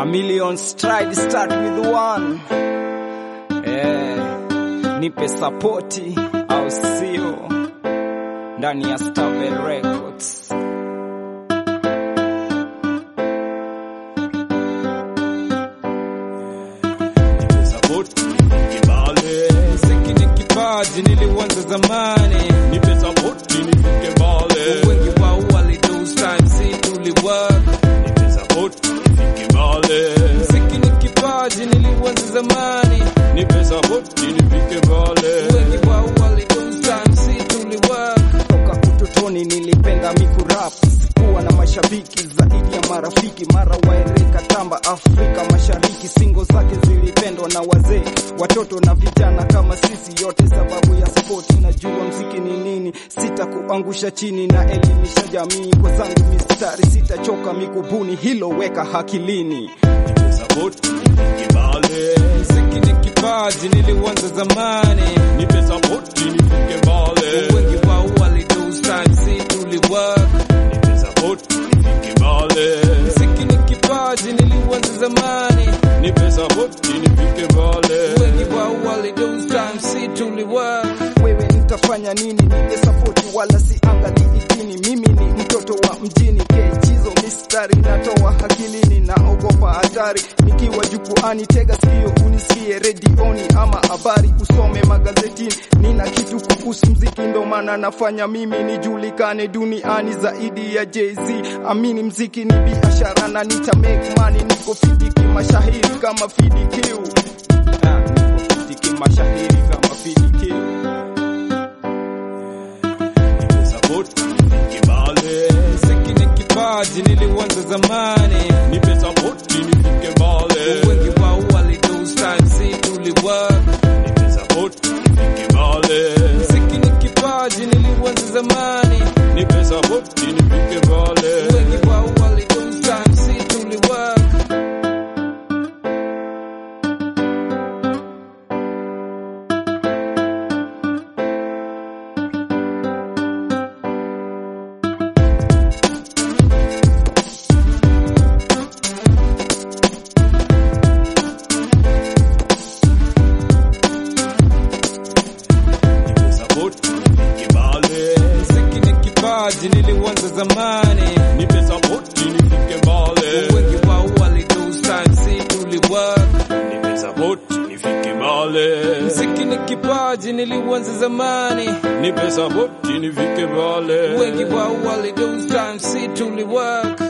A million stride start with one. Eh, nipe sapoti au sio? Ndani ya Stabel Records. Sapoti kibale, Muziki ni kipaji niliuanza zamani, nipe sapoti nifike mbale, wengi wao walidos time si tuliwork. nipe sapoti nifike mbale, Muziki ni kipaji niliuanza zamani, nipe sapoti nifike mbale, wengi wao walidos time si tuliwork. Toka utotoni nilipenda miku rap, sikuwa na mashabiki zaidi ya marafiki, mara waereka tamba Afrika Mashariki, singo zake zilipendwa na wazee, watoto na vijana kama sisi, yote sababu ya spoti. Najua mziki ni nini, sitakuangusha chini na elimisha jamii kwa zangu mistari, sitachoka mikubuni, hilo weka hakilini. nipe sapoti nifike mbale, Mziki ni kipaji niliuanza zamani, nipe sapoti nifike mbale, wengi wao walidos time si tuliwork nipe sapoti nifike mbale, Mziki ni kipaji niliuanza zamani, nipe sapoti nifike mbale, wengi wao walidos time si tuliwork. Wewe nitafanya nini? Nipe sapoti wala siangalii dini. Mimi ni mtoto wa mjini, kechizo mistari natoa hakilini, naogopa hatari nikiwa jukwani. Tega sikio unisikie redioni ama habari usome magazetini. Nina kitu kuhusu mziki, ndo maana nafanya mimi nijulikane duniani zaidi ya Jay-Z. Amini mziki ni biashara na nita make money, niko fiti kimashahiri kama FDQ. Ah, niko fiti kimashahiri kama FDQ. nipe sapoti nifike mbale, Mziki ni kipaji niliuanza zamani, nipe sapoti nifike mbale, wengi wao walidos time si tuliwork. nipe sapoti nifike mbale, Mziki ni kipaji niliuanza zamani, nipe sapoti nifike mbale, wengi wao walidos time si tuliwork. nipe sapoti nifike mbale, Mziki ni kipaji niliuanza zamani, nipe sapoti nifike mbale, wengi wao walidos time si tuliwork. nipe sapoti nifike mbale, Mziki ni kipaji niliuanza zamani, nipe sapoti nifike mbale, wengi wao walidos time si tuliwork.